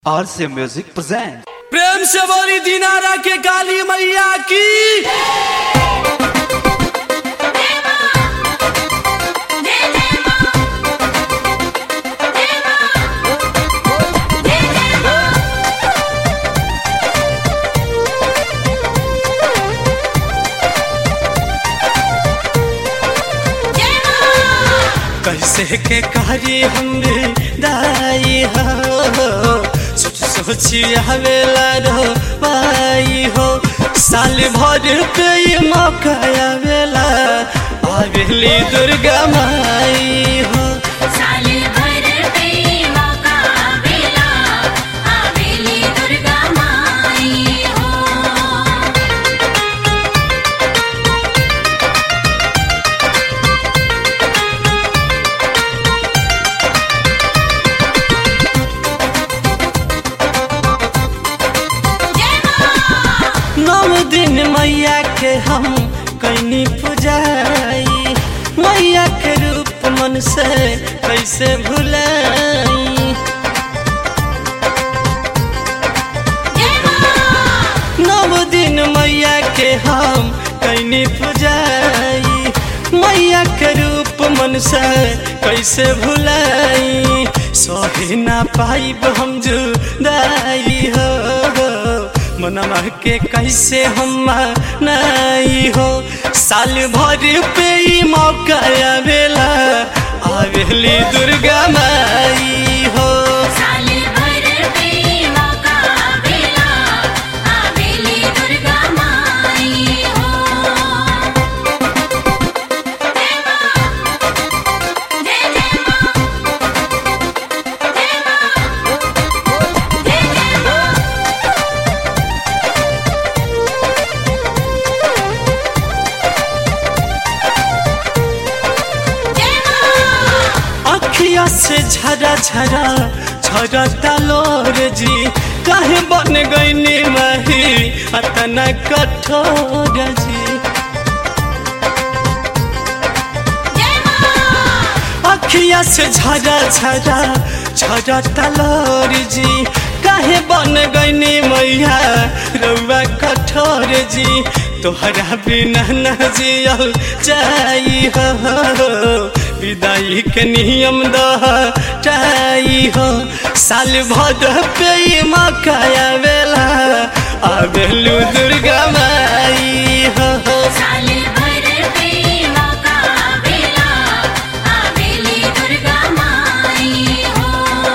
RC Music presents. प्रेम से बोली दिनारा के काली मैया की कैसे के करी हमरे दाई हो सोच सोची आवेला रो पाई हो साल भर पे ये मौका आवेला आवेली दुर्गा माई हो साले भर पे मौका आवेला आवेली दुर्गा माई हो जय मां नौ दिन मैया के हम कैनी पुजाई मैया के रूप मन से कैसे भुलाई जय मां नव दिन मैया के हम कैनी पुजाई मैया के रूप मन से कैसे भुलाई सही ना पाइब हम जुदाई हो मनवा के कैसे हम नहीं हो साल भर पे ही मौका आवेला आवेली दुर्गा माई हो साले भर पे मौका आवेला आवेली दुर्गा माई हो जय मां जय जय मां जय मां जय जय मां जय मां अखिया से झरा झरा झरा तलोर जी काहे बन गईनी माही अतना कठोर जी जय मां अखिया से झरा झरा झरा तलोर जी काहे बन गईनी मैया रउआ कठोर जी तोहरा बिना न जियल जाई हो विदाई के नियम दह चाई हो साल भर पे ई मौका आवेला आवेलू दुर्गा माई हो साले भर पे मौका आवेला आवेली दुर्गा माई हो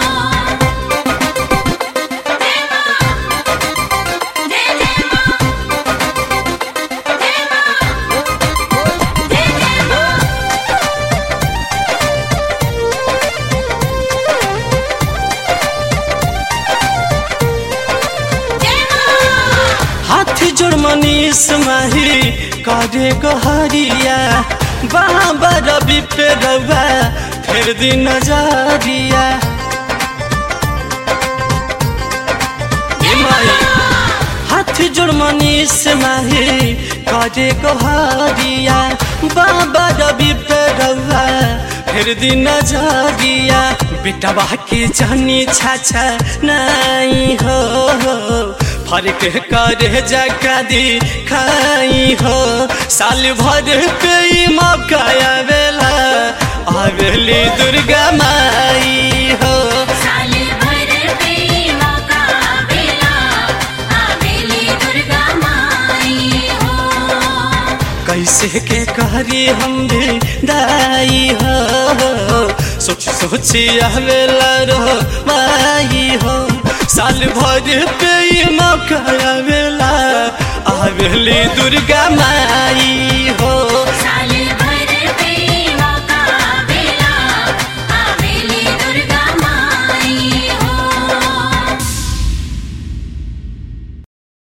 जय मां जय जय मां जय मां जय जय मां जय मां हाथ जोड़ मनीष माही करे गहरिया बाबा रवि पे रवा फिर दिन नजरिया ए माई, हाथ जोड़ मनीष माही करे गहरिया बाबा रवि पे रवा फिर दिन नजरिया बेटवा के जानी छाछा नहीं हो फर्क करे जका दी खाई हो साल भर पे ई मौका आवेला आवेली दुर्गा माई हो साले भर पे मौका आवेला आवेली दुर्गा माई हो कैसे के करी हम भी दाई हो सोच सोची आवेला रो माई हो साल भर पे ई मौका आवेला आवेली दुर्गा माई